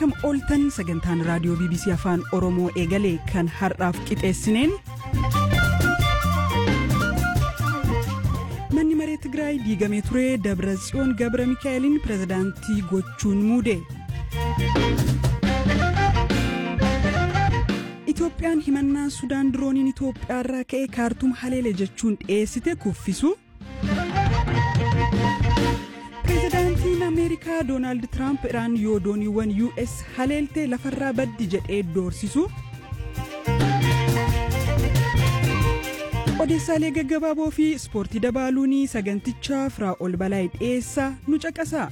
Akkam ooltan sagantaan raadiyoo BBC Afaan Oromoo eegalee kan har'aaf qixeessineen. Manni maree Tigraay diigamee ture Dabra Tsiyoon Gabra Mikaa'eliin pirezidaantii gochuun muude. Itoophiyaan himannaa Sudaan dirooniin Itoophiyaarraa ka'ee kaartuum haleele jechuun dhiyeessite kuffisu. Pireezidaantiin Ameerikaa Doonaald Tiraamp Iraan yoo dooniiwwan US haleeltee lafarraa baddi jedhee doorsisu. Odeessaalee gaggabaaboo fi ispoortii dabaaluun sagantichaa firaa ol balaa dhiyeessaa nu caqasa.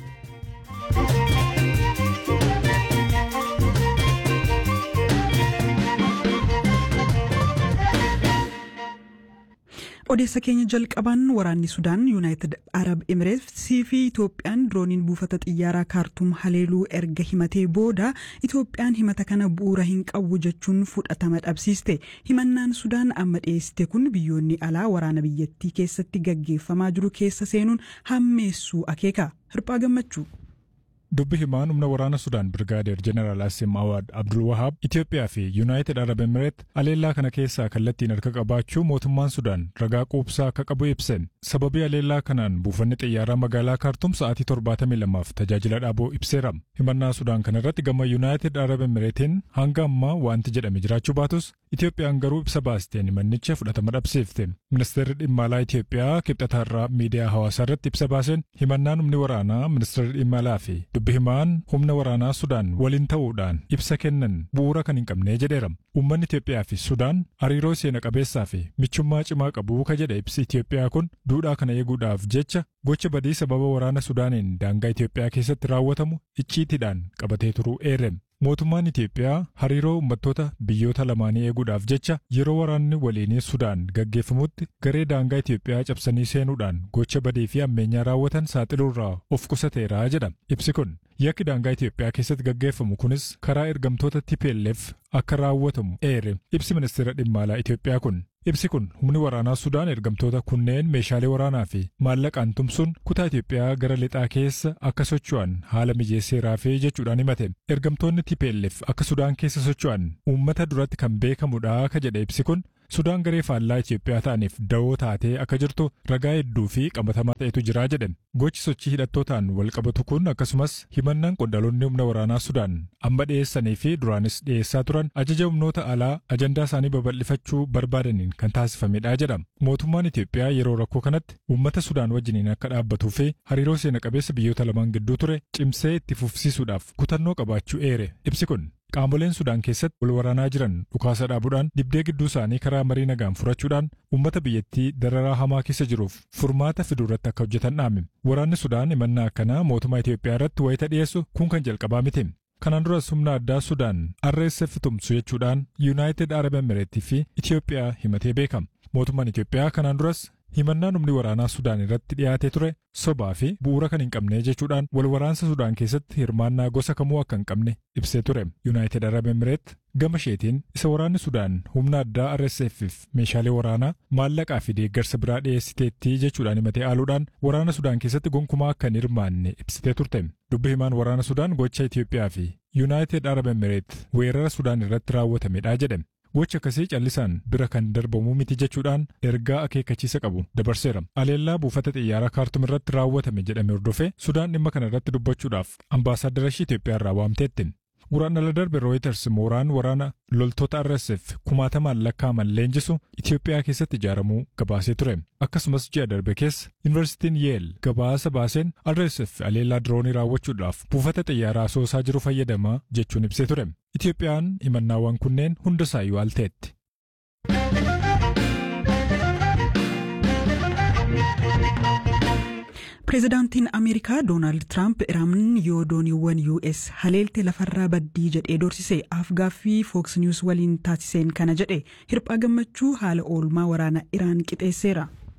odeessa keenya jalqabaan waraanni sudaan yuunaayitid arab emireetsii fi itoophiyaan dirooniin buufata xiyyaaraa kaartuum haleeluu erga himatee booda itoophiyaan himata kana bu'uura hin qabu jechuun fudhatama dhabsiiste himannaan sudaan amma dhiyeessite kun biyyoonni alaa waraana biyyattii keessatti gaggeeffamaa jiru keessa seenuun hammeessuu akeeka hirphaa gammachuu. dubbi himaan humna waraana sudaan birgaadeer jeneraal asim awaad abdul wahaab itiyoophiyaa fi yuunaayitid arab emireet aleellaa kana keessaa kallattiin harka qabaachuu mootummaan sudaan ragaa quubsaa akka qabu ibseen sababii aleellaa kanaan buufanni xiyyaaraa magaalaa kaartuum sa'aatii 72f tajaajila dhaabuu ibseera himannaa sudaan kana irratti gama yuunaayitid arab emireetiin hanga ammaa wanti jedhame jiraachuu baatus itiyoophiyaan garuu ibsa baasteen himannicha fudhatama dhabsiifte ministeerri dhimma alaa itiyoophiyaa kibxataarraa miidiyaa hawaasaa irratti ibsa baaseen himannaan humni waraanaa ministeerri dhimma alaa fi dubbi himaan humna waraanaa sudaan waliin ta'uudhaan ibsa kennan bu'uura kan hin qabne jedheera uummanni itiyoophiyaa fi sudaan hariiroo seena qabeessaa fi michummaa cimaa qabu ka jedhe ibsi itiyoophiyaa kun duudhaa kana eeguudhaaf jecha gocha badii sababa waraana sudaaniin daangaa itiyoophiyaa keessatti raawwatamu icciitiidhaan qabatee turuu eere mootummaan Itiyoophiyaa hariiroo uummattoota biyyoota lamaanii eeguudhaaf jecha yeroo waraanni waliinii Sudaan gaggeeffamutti garee daangaa Itiyoophiyaa cabsanii seenuudhaan gocha badii fi ammeenyaa raawwatan saaxiluurraa of qusateera jedha. Ibsi kun yakki daangaa Itiyoophiyaa keessatti gaggeeffamu kunis karaa ergamtoota TPLF akka raawwatamu eere. Ibsi ministeera dhimma alaa Itiyoophiyaa kun Ibsi kun humni waraanaa Sudaan ergamtoota kunneen meeshaalee waraanaa fi maallaqaan tumsuun kutaa Itiyoophiyaa gara lixaa keessa akka socho'an haala mijeesseeraa fi jechuudhaan himate. Ergamtoonni TPLF akka Sudaan keessa socho'an uummata duratti kan beekamudha ka jedhe ibsi kun Sudaan garee faallaa Itiyoophiyaa ta'aniif dawoo taatee akka jirtu ragaa hedduu fi qabatamaa ta'etu jira jedhe. Gochi sochii hidhattootaan wal qabatu kun akkasumas himannaan qondaalonni humna waraanaa Sudaan amma dhiyeessanii fi duraanis dhiyeessaa turan ajaja humnoota alaa ajandaa isaanii babal'ifachuu barbaadaniin kan taasifamedha jedha. Mootummaan Itiyoophiyaa yeroo rakkoo kanatti uummata Sudaan wajjiniin akka dhaabbatuu fi hariiroo seena qabeessa biyyoota lamaan gidduu ture cimsee itti fufsiisuudhaaf kutannoo qabaachuu eere. Ibsi kun Qaamoleen Sudaan keessatti wal waraanaa jiran dhukaasa dhaabuudhaan dibdee gidduu isaanii karaa marii nagaan furachuudhaan uummata biyyattii dararaa hamaa keessa jiruuf furmaata fiduu irratti akka hojjetan dhaame. Waraanni Sudaan himannaa akkanaa mootummaa Itiyoophiyaa irratti wayita dhiyeessu kun kan jalqabaa miti. Kanaan duras humna addaa Sudaan RSF tumsu jechuudhaan Yuunaayitid Arab Emireetii fi Itiyoophiyaa himatee beekama. Mootummaan Itiyoophiyaa kanaan duras himannaan humni waraanaa Sudaan irratti dhiyaatee ture sobaa fi bu'uura kan hin qabne jechuudhaan wal waraansa Sudaan keessatti hirmaannaa gosa kamuu akka hin qabne ibsee ture. Yuunaayitid Arab Emireet gama isheetiin isa waraanni Sudaan humna addaa RSF'if meeshaalee waraanaa maallaqaa fi deeggarsa biraa dhiyeessiteetti jechuudhaan himatee aaluudhaan waraana Sudaan keessatti gonkumaa akka hin hirmaanne ibsitee turte. Dubbi himaan waraana Sudaan gocha Itiyoophiyaa fi Yuunaayitid Arab Emireet weerara Sudaan irratti raawwatamedha jedhe. Gocha akkasii callisaan bira kan darbamu miti jechuudhaan ergaa akeekkachiisa qabu dabarseera. Aleellaa buufata xiyyaaraa kaartum irratti raawwatame jedhame hordofee Sudaan dhimma kana irratti dubbachuudhaaf ambaasaaddara ishee Itiyoophiyaa irraa waamteetti. Waraana darbe Reuters mooraan waraana loltoota RSF kumaatamaan lakkaa'aman leenjisu Itiyoophiyaa keessatti ijaaramuu gabaasee ture. Akkasumas ji'a darbe keessa Yuunivarsiitiin Yeel gabaasa baaseen RSF aleellaa diroonii raawwachuudhaaf buufata xiyyaaraa asoosaa jiru fayyadamaa jechuun ibsee ture. Itiyoophiyaan himannaawwan kunneen hundasaayyuu alteetti. Pireezidaantiin Ameerikaa Doonaald Tiraamp Iraan yoo dooniiwwan US haleelte lafarraa baddii jedhee doorsise afgaaffii Fox News waliin taasiseen kana jedhe hirphaa gammachuu haala oolmaa waraana Iraan qixeesseera.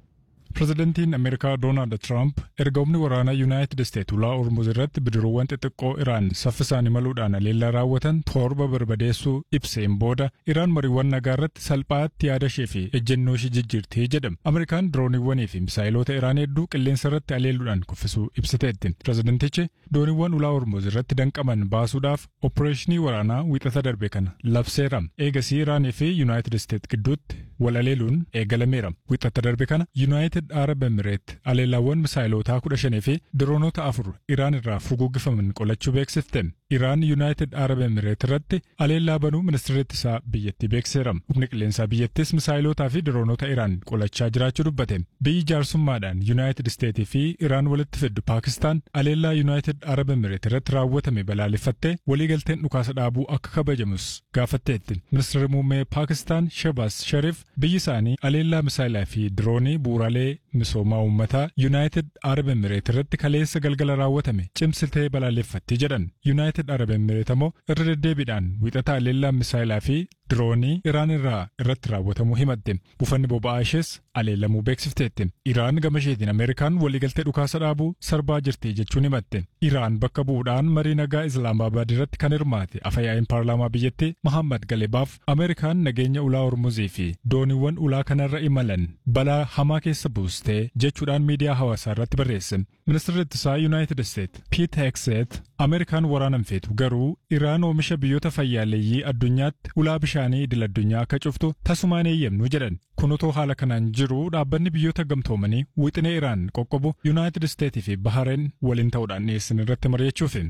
Pirezidantiin Ameerikaa Doonaald Tiraamp erga humni waraanaa Yuunaayitid Isteet ulaa Ormuz irratti bidiruuwwan xixiqqoo Iraan saffisaan imaluudhaan aleellaa raawwatan torba barbadeessuu ibseen booda Iraan mariiwwan nagaa irratti salphaatti yaada ishee fi ejjennoo ishee jijjiirtee jedhama. Ameerikaan dirooniiwwanii fi misaayiloota Iraan hedduu qilleensa irratti aleeluudhaan kuffisuu ibsiteetti. Pirezidantichi dooniiwwan ulaa Ormuz irratti danqaman baasuudhaaf opereeshinii waraanaa wiixata darbe kana labseera. Eegasii Iraanii fi Yuunaayitid Isteet gidduutti wal aleeluun eegalameera. Wiixata darbe kana Yuunaayitid Arab Emireet aleellaawwan misaayilotaa kudha shanii fi diroonota afur Iraan irraa furguggifaman qolachuu beeksifte. Iraan Yuunaayitid Arab Emireet irratti aleellaa banuu ministeerri ittisaa biyyattii beekseera. Humni qilleensaa biyyattis misaayilotaa fi diroonota Iraan qolachaa jiraachuu dubbate. Biyyi jaarsummaadhaan Yuunaayitid Isteetii fi Iraan walitti fiddu Paakistaan aleellaa Yuunaayitid Arab Emireet irratti raawwatame balaaleffattee waliigalteen dhukaasa dhaabuu akka kabajamus gaafatteetti. Ministeerri muummee Paakistaan Shehbaaz Sharif biyyi isaanii aleellaa misaayilaa fi diroonii bu'uuraalee misoomaa uummataa Yuunaayitid Arab Emireet irratti kaleessa galgala raawwatame cimsitee balaaleffatti jedhan. Yuunaayitid Arab Emireet ammoo irra deddeebiidhaan wiixata aleellaa misaayilaa fi diroonii Iraan irraa irratti raawwatamuu himatte. Buufanni boba'aa ishees aleellamuu beeksifteetti. Iraan gama isheetiin Ameerikaan waliigaltee dhukaasa dhaabuu sarbaa jirti jechuun himatte. Iraan bakka bu'uudhaan marii nagaa Islaamaabad irratti kan hirmaate afayyaa'in paarlaamaa biyyattii Mahammad Galebaaf Ameerikaan nageenya ulaa Hormuzii fi dooniiwwan ulaa kanarra imalan balaa hamaa keessa buustee jechuudhaan miidiyaa hawaasaa irratti barreesse. Ministeerri ittisaa Yuunaayitid Isteet Piit Hekseet Ameerikaan waraanan feetu garuu Iraan oomisha biyyoota fayyaaleeyyii addunyaatti ulaa bishaanii idil addunyaa akka cuftu tasumaan eeyyamnu jedhan. Kun otoo haala kanaan jiru dhaabbanni biyyoota gamtoomanii wixinee Iraan qoqqobu Yuunaayitid Isteetii fi Bahareen waliin ta'uudhaan dhiyeessan irratti mari'achuufi.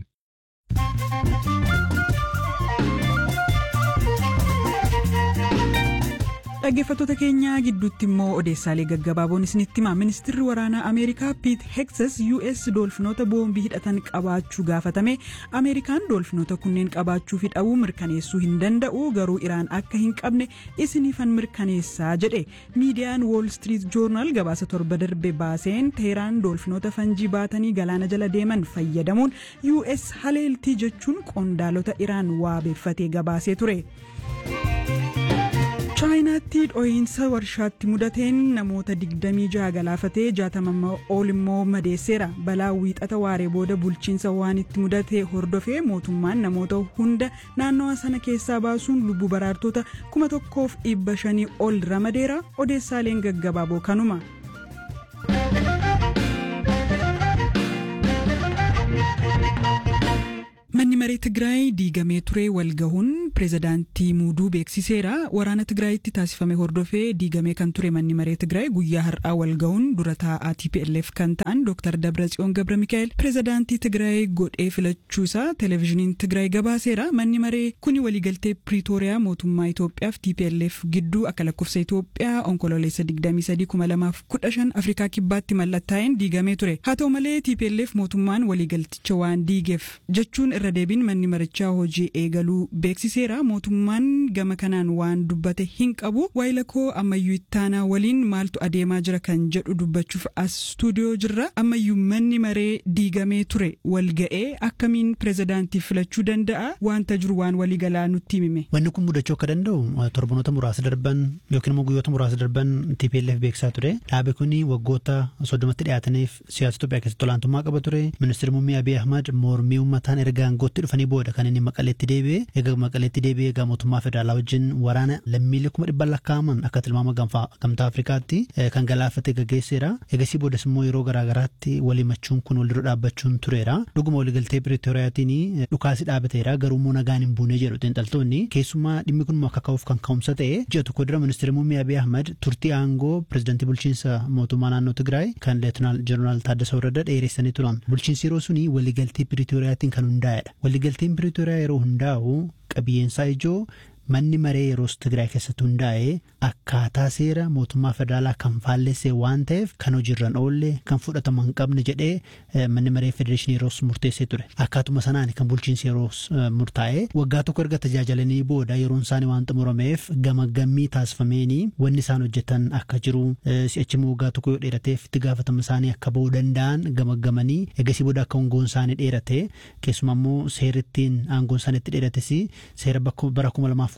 Dhaggeeffattoota keenya gidduutti immoo odeessaalee gaggabaaboon isinitti hima. Ministeerri waraanaa Ameerikaa Piit Hekses US doolfinoota boombii hidhatan qabaachuu gaafatame Ameerikaan doolfinoota kunneen qabaachuu fi dhabuu mirkaneessuu hin danda'u garuu Iraan akka hin qabne isiniifan mirkaneessaa jedhe. Miidiyaan Wall Street Journal gabaasa torba darbe baaseen Teheraan doolfinoota fanjii baatanii galaana jala deeman fayyadamuun US haleeltii jechuun qondaalota Iraan waabeeffatee gabaasee ture. chaayinaatti dho'iinsa warshaatti mudateen namoota 26 galaafatee 60 ol immoo madeesseera balaa wiixata waaree booda bulchiinsa waan itti mudate hordofee mootummaan namoota hunda naannawa sana keessaa baasuun lubbuu baraartota 1500 ol ramadeera odeessaaleen gaggabaaboo kanuma. manni maree tigraay diigamee ture walgahuun pireezidaantii muuduu beeksiseera waraana tigraayitti taasifame hordofee diigamee kan ture manni maree tigraay guyyaa har'aa walgahuun dura taa'aa tplf kan ta'an dr dabratsiyoon gabra mikaa'el pireezidaantii tigraay godhee filachuu isaa televezyiiniin tigraay gabaaseera manni maree kuni waliigaltee piriitooriyaa mootummaa itoophiyaaf tplf gidduu akka lakkoofsa itoophiyaa onkololeessa 23 afrikaa kibbaatti mallattaa'een diigamee ture haa ta'u malee tplf mootummaan waliigalticha waan diigeef jechuun irra deebiin manni marichaa hojii eegaluu beeksiseera mootummaan gama kanaan waan dubbate hin qabu waayilakoo ammayyuu ittaanaa waliin maaltu adeemaa jira kan jedhu dubbachuuf as stuudiyoo jirra ammayyuu manni maree diigamee ture walga'ee akkamiin pireezidaantii filachuu danda'a wanta jiru waan waliigalaa nutti himime. Wanni kun mudachuu akka danda'u torbanoota muraasa darban yookiin immoo guyyoota muraasa darban TPLF beeksisaa ture dhaabe kun waggoota soddomatti dhiyaataniif siyaasa Itoophiyaa keessatti olaantummaa qaba ture ministeerri muummee Abiy Ahmad mormii uummataan erga aangootti dhufanii booda kan inni maqaleetti deebi'e egaa maqaleetti deebi'e egaa mootummaa federaalaa wajjin waraana lammiilee kuma dhibba lakkaa'aman akka tilmaama gamtaa afrikaatti kan galaafate gaggeesseera egasii boodas immoo yeroo garaagaraatti waliimachuun kun wal dura dhaabbachuun tureera dhuguma waliigaltee piriitooriyaatiin dhukaasi dhaabateera garuu immoo nagaan hin buune jedhu xiinxaltoonni keessumaa dhimmi kun akka ka'uuf kan ka'umsa ta'e ji'a tokko dura ministeerri muummee Abiy Ahmad turtii aangoo pireezidantii bulchiinsa mootummaa naannoo Tigraay kan leetinaal jeneraal Taaddasa Warradaa dheeressanii turan bulchiinsi yeroo suni waliigaltee piriitooriyaatiin kan hundaa'edha waliigalteen piriitooriyaa yeroo hundaa'u qabiyyeensaa ijoo manni maree yeroos Tigraay keessatti hundaa'e akkaataa seera mootummaa federaalaa kan faallessee waan ta'eef kan hojiirran oolle kan fudhatama hin qabne jedhee manni maree federeeshinii yeroos murteessee ture akkaatuma sanaan kan bulchiinsi yeroos murtaa'e waggaa tokko erga tajaajilanii booda yeroon isaanii waan xumurameef gamaggammii taasifameenii wanni isaan hojjetan akka jiru si'achi immoo waggaa tokko yoo dheerateef itti gaafatama isaanii akka ba'uu danda'an gamaggamanii egasii booda akka aangoon isaanii dheerate keessumaa immoo seerittiin aangoon isaanii itti dheerates seera bara kuma lamaaf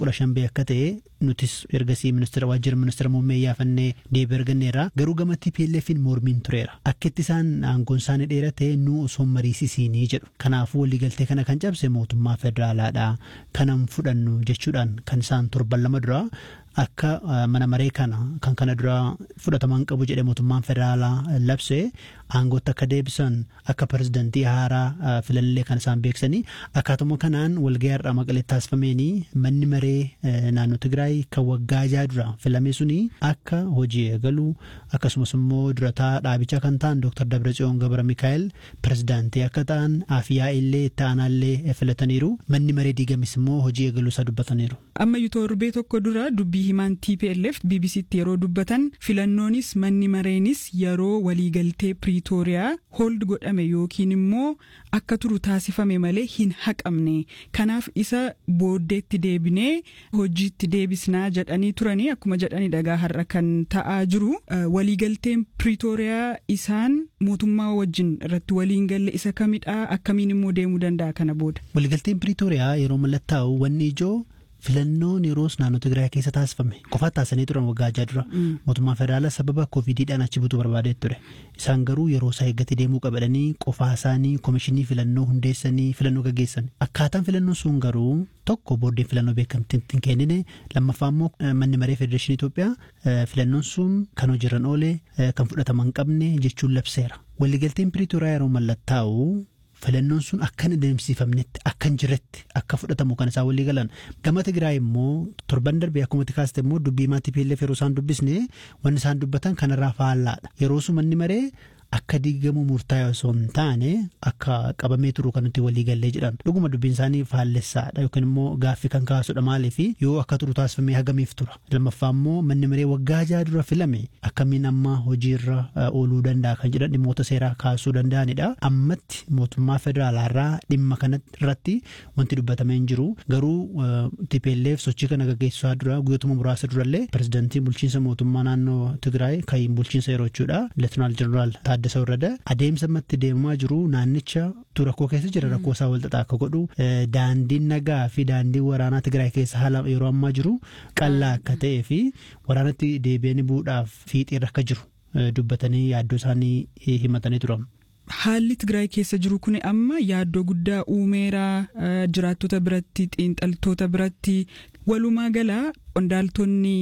kudha shan bee akka ta'e nutis ergasii ministeera waajjira ministeera muummee yaafannee deebii arganneerra garuu gama TPLFin mormiin tureera akka itti isaan aangoon isaanii dheerate nu osoo mariisisiinii jedhu kanaafuu waliigaltee kana kan cabse mootummaa federaalaadha kanan fudhannu jechuudhaan kan isaan torban lama dura akka mana maree kana kan kana dura fudhataman qabu jedhe mootummaan federaalaa labse aangootti akka deebisan akka pirezidantii haaraa filallee kan isaan beeksanii akkaatuma kanaan walgahii har'aa maqalee taasifameenii manni maree naannoo Tigraay kan waggaa jaha dura filame suni akka hojii eegalu akkasumas immoo durataa dhaabichaa kan ta'an Dr. Dabratsiyoon Gabra Mikaa'el pirezidaantii akka ta'an afiyaa illee itti aanaallee filataniiru manni maree diigamis immoo hojii eegaluu isaa dubbataniiru. Ammayyuu torbee tokko dura dubbii himaan TPLF BBCtti yeroo dubbatan filannoonis manni mareenis yeroo waliigaltee Piriitooriyaa hooldi godhame yookiin immoo akka turu taasifame malee hin haqamne kanaaf isa booddeetti deebinee hojiitti deebisnaa jedhanii turanii akkuma jedhanii dhagaa har'a kan ta'aa jiru waliigalteen Piriitooriyaa isaan mootummaa wajjin irratti waliin galle isa kamidhaa akkamiin immoo deemuu danda'a kana booda. Waliigalteen Piriitooriyaa yeroo mallattaa'u wanni ijoo filannoon yeroos naannoo Tigraay keessa taasifame qofaa taasisanii turan waggaa ajaa dura mootummaan federaalaa sababa koovidiidhaan achi butuu barbaadee ture isaan garuu yeroo isaa eeggate deemuu qabadanii qofaa isaanii koomishinii filannoo hundeessanii filannoo gaggeessan akkaataan filannoon sun garuu tokko booddeen filannoo beekamtiin hin kennine lammaffaa immoo manni maree federeeshinii Itoophiyaa filannoon sun kan hojiirra oole kan fudhatama hin qabne jechuun labseera waliigalteen piriitooriyaa yeroo mallattaa'u filannoon sun akka hin adeemsifamnetti akka hin jirretti akka fudhatamu kan isaan walii galan gama Tigraay immoo torban darbee akkuma kaaste immoo dubbii maatii TPLF yeroo isaan dubbisne wanni isaan dubbatan kanarraa faallaadha yeroo sun manni maree akka diigamu murtaa'e osoo hin taane akka qabamee turu kan nuti walii gallee jedhan dhuguma dubbiin isaanii faallessaadha yookiin immoo gaaffii kan kaasudha maaliif yoo akka turu taasifamee hagamiif tura lammaffaa immoo manni maree waggaa jaha dura filame akkamiin amma hojiirra ooluu danda'a kan jedhan dhimmoota seeraa kaasuu danda'anidha ammatti mootummaa federaalaarraa dhimma kana irratti wanti dubbatamee hin jiru garuu TPLF sochii kana gaggeessaa dura guyyootuma muraasa durallee pirezidantiin bulchiinsa mootummaa naannoo Tigraay kan bulchiinsa yeroo jechuudha leetinaal jeneraal Taaddasa Warrada adeemsa ammatti deemaa jiru naannicha tu rakkoo keessa jira rakkoo isaa walxaxaa akka godhu daandiin nagaa fi daandiin waraanaa Tigraay keessa haala yeroo ammaa jiru qallaa akka ta'ee fi waraanatti deebi'anii bu'uudhaaf fiixiirra akka jiru dubbatanii yaaddoo isaanii himatanii turan. Haalli Tigraay keessa jiru kun amma yaaddoo guddaa uumeera jiraattota biratti xiinxaltoota biratti walumaa galaa qondaaltonni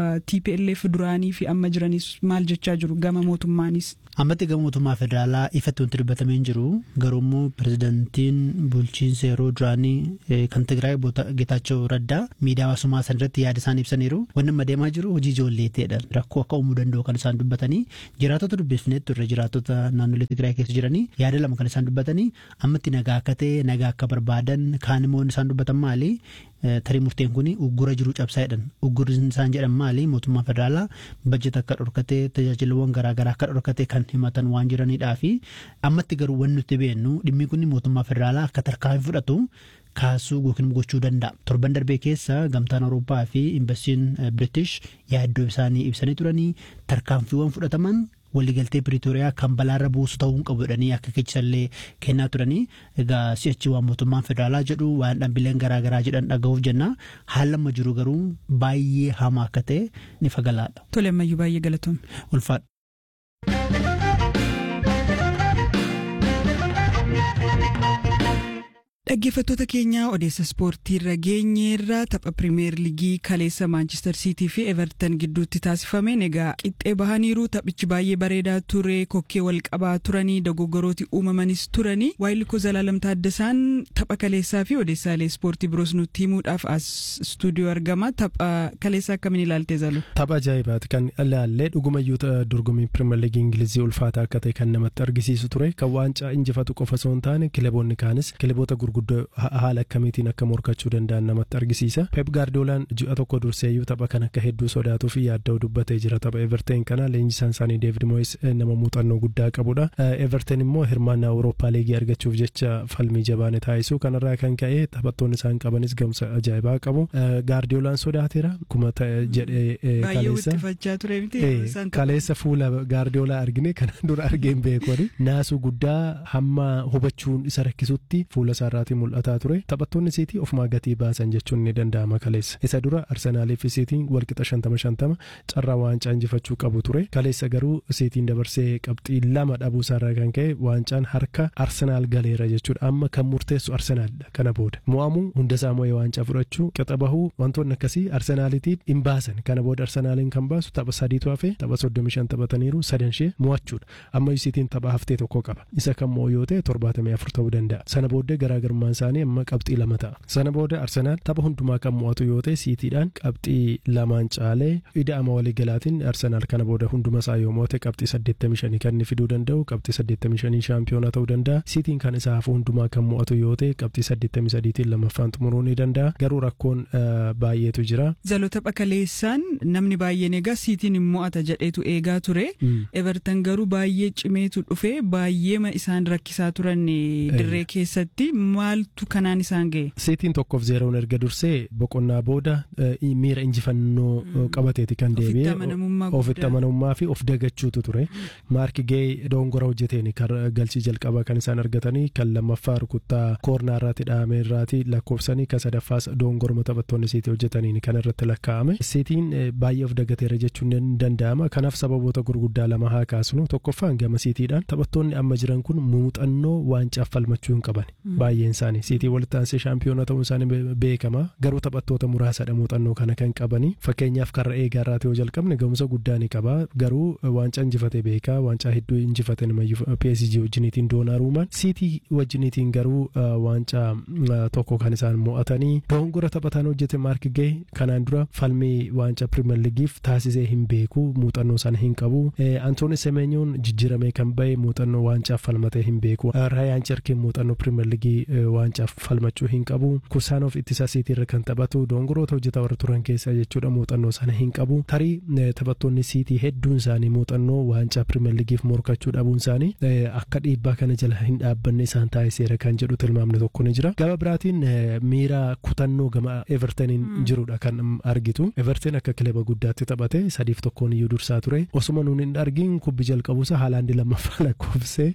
TPLF duraanii fi amma jiranis maal jechaa jiru gama mootummaanis. Ammatti gama mootummaa federaalaa ifatti wanti dubbatamee hin jiru garuu immoo pirezidantiin bulchiinsa yeroo duraanii kan Tigraay Geetaachoo Raddaa miidiyaa hawaasummaa san irratti yaada isaan ibsaniiru wanni amma deemaa jiru hojii ijoolleeteedha rakkoo akka uumuu danda'u kan isaan dubbatanii jiraattota dubbifnee turre jiraattota naannolee Tigraay keessa jiranii yaada lama kan isaan dubbatanii ammatti nagaa akka ta'e nagaa akka barbaadan kaan immoo isaan dubbatan maali tarii murteen kun uggura jiru cabsaa jedhan uggurri isaan jedhan maali mootummaa federaalaa bajjeta akka dhorkatee tajaajilawwan garaagaraa akka dhorkatee kan himatan waan jiranidhaa fi ammatti garuu wanni nuti beennu dhimmi kun mootummaa federaalaa akka tarkaanfii fudhatu kaasuu yookiin gochuu danda'a. Torban darbee keessa gamtaan Awurooppaa fi imbasiin British yaaddoo isaanii ibsanii turanii tarkaanfiiwwan fudhataman waliigaltee Piriitooriyaa kan balaarra buusu ta'uu hin qabu jedhanii akka kechisallee kennaa turanii egaa si'achi waan mootummaan federaalaa jedhu waan dhaabbileen garaagaraa jedhan dhaga'uuf jenna haala amma jiru garuu baay'ee hamaa akka ta'e ni fagalaadha. Tole ammayyuu baay'ee galatoomne. Ulfaadha. Dhaggeeffattoota keenya odeessa ispoortii irra geenyeerra tapha pirimeer liigii kaleessa maanchister siitii fi everton gidduutti taasifameen egaa qixxee bahaniiru taphichi baay'ee bareedaa ture kokkee wal qabaa turanii dogoggorooti uumamanis turanii waayilikoo zalaalam taaddasaan tapha kaleessaa fi odeessaalee ispoortii biroos nutti himuudhaaf as istuudiyoo argama tapha kaleessaa akkamiin ilaaltee zalu. Tapha ajaa'ibaati kan ilaallee dhugumayyuu dorgommii pirimeer liigii ingilizii ulfaataa akka ta'e kan namatti argisiisu ture kan waancaa injifatu qofa osoo hin taane kilaboonni kaanis kilaboota gurguddoo haala akkamiitiin akka morkachuu danda'an namatti argisiisa. Pep Gaardiolaan ji'a tokko durseeyyuu tapha kan akka hedduu sodaatuu fi yaadda'u dubbatee jira tapha Everton kana leenjisaan isaanii David Moyes nama muuxannoo guddaa qabudha. Everton immoo hirmaannaa Awurooppaa liigii argachuuf jecha falmii jabaane taasisuu kanarraa kan ka'e taphattoonni isaan qabanis gamsa ajaa'ibaa qabu. Gaardiolaan sodaateera akkuma jedhee kaleessa kaleessa fuula Gaardiolaa argine kana dura argeen beekoni naasuu guddaa hamma hubachuun isa rakkisutti fuula isaarraa isaatii mul'ataa ture taphattoonni siitii ofumaa gatii baasan jechuun ni danda'ama kaleessa isa dura arsenaalii fi siitiin walqixa shantama shantama carraa waancaa injifachuu qabu ture kaleessa garuu siitiin dabarsee qabxii lama dhabuu isaarraa kan ka'e waancaan harka arsenaal galeera jechuudha amma kan murteessu arsenaalidha kana booda mo'amuu hundasaa mo'ee waancaa fudhachuu qixa bahuu wantoonni akkasii arsenaalitiin hin baasan kana booda arsenaaliin kan baasu tapha sadiitu hafe tapha soddomi shan taphataniiru sadan ishee mo'achuudha amma isiitiin tapha haftee tokko qaba isa kan mo'u yoo ta'e torbaatamii afur ta'uu danda'a sana booda garaagarummaan isaanii amma qabxii lama ta'a sana booda arsenaal tapha hundumaa kan mo'atu yoo ta'e siitiidhaan qabxii lamaan caalee ida'ama waliigalaatiin arsenaal kana booda hunduma isaa yoo mo'ate qabxii saddeettamii shanii kan inni fiduu danda'u qabxii saddeettamii shanii shaampiyoona ta'uu danda'a siitiin kan isaa hafu hundumaa kan mo'atu yoo ta'e qabxii saddeettamii sadiitiin lammaffaan xumuruu ni danda'a garuu rakkoon baay'eetu jira. Zalota bakaleessaan namni baay'een egaa siitiin hin mo'ata jedheetu eegaa ture. Everton garuu baay'ee cimeetu dhufe baay'eema isaan rakkisaa turan dirree keessatti maaltu kanaan isaan ga'e. Siitiin tokkoof zeeroon erga dursee boqonnaa booda miira injifannoo qabateeti kan deebi'e ofitti amanamummaa fi of dagachuutu ture. Maarki Geey dongora hojjeteen galchii jalqabaa kan isaan argatanii kan lammaffaa rukuttaa koornaa irratti dhahamee irraati lakkoofsanii kan sadaffaas dongorma taphattoonni siitii hojjetaniin kan irratti lakkaa'ame. Siitiin baay'ee of dagateera jechuun ni danda'ama. Kanaaf sababoota gurguddaa lama haa kaasnu tokkoffaan gama siitiidhaan taphattoonni amma jiran kun muuxannoo waancaa falmachuu hin qaban. Baay'een isaanii siitii walitti aansee shaampiyoona ta'uun isaanii beekama. Garuu taphattoota muraasadha muuxannoo kana kan qabanii. Fakkeenyaaf karra eegaa irraati yoo jalqabne ga'umsa guddaa ni qaba. Garuu waancaa injifate beeka. Waancaa hedduu injifate namayyuu PSG wajjiniitiin doonaruumaan. Siitii wajjiniitiin garuu waancaa tokko kan isaan mo'atanii. Dongora taphataan hojjete maarki ga'e kanaan dura falmii waancaa pirimeer liigiif taasisee hin beeku muuxannoo sana hin qabu. Antooni Semenyoon jijjiiramee kan ba'e muuxannoo waancaa falmatee hin beeku. Raayaan Cherkiin muuxannoo pirimeer liigii waancaa falmachuu hin qabu. Kursaanoof ittisa siitii kan taphatu dongoroota hojjetaa warra turan keessaa jechuudha muuxannoo sana hin qabu. Tarii taphattoonni siitii hedduun isaanii muuxannoo waancaa pirimeer liigiif morkachuu dhabuun isaanii akka dhiibbaa kana jala hin dhaabbanne isaan taasiseera kan jedhu tilmaamni tokko ni jira. Gama biraatiin miira kutannoo gama Evertoniin jirudha kan argitu. Everton akka kilaba guddaatti taphate sadiif tokkoon iyyuu dursaa ture. Osuma nuun hin argin kubbi jalqabuusa haalaandi lammaffaa lakkoofsee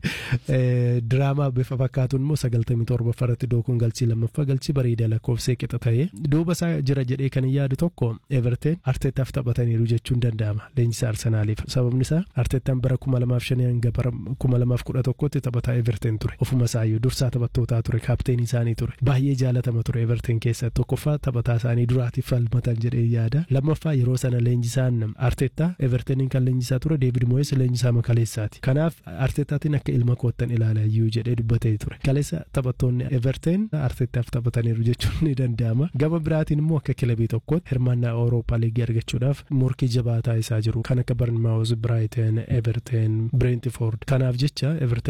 diraamaa bifa fakkaatuun immoo sagaltamii torbaffaa irratti dookuun galchii lammaffaa galchii bareedaa lakkoofsee qixa ta'e. Duuba isaa jira jedhee kan yaadu tokko Everton Arteetaaf taphataniiru jechuun danda'ama leenjisaa Arsenaaliif. Sababni isaa Arteetaan bara kuma lamaaf shanii hanga bara kuma lamaaf kudha tokkotti taphataa Everton ture. Ofuma isaayyuu dursaa taphattootaa ture kaapteenii isaanii ture. Baay'ee jaalatama ture Everton keessa tokkoffaa taphataa isaanii duraatiif falmatan jedhee yaada. Lammaffaa yeroo sana leenjisaan Arteetaa Evertoniin kan leenjisaa ture Deevid Moyes leenjisaa makaleessaati. Kanaaf Arteetaatiin akka ilma koottan ilaala iyyuu jedhee dubbatee ture. Kaleessa taphattoonni Everton Arteetaaf taphataniiru jechuun ni danda'ama. Gama biraatiin immoo akka kilabii tokkootti hirmaannaa Awurooppaa liigii argachuudhaaf morkii jabaataa isaa jiru. Kan akka Barnmaawus, Brighton, Everton, Brentford. Kanaaf jecha Everton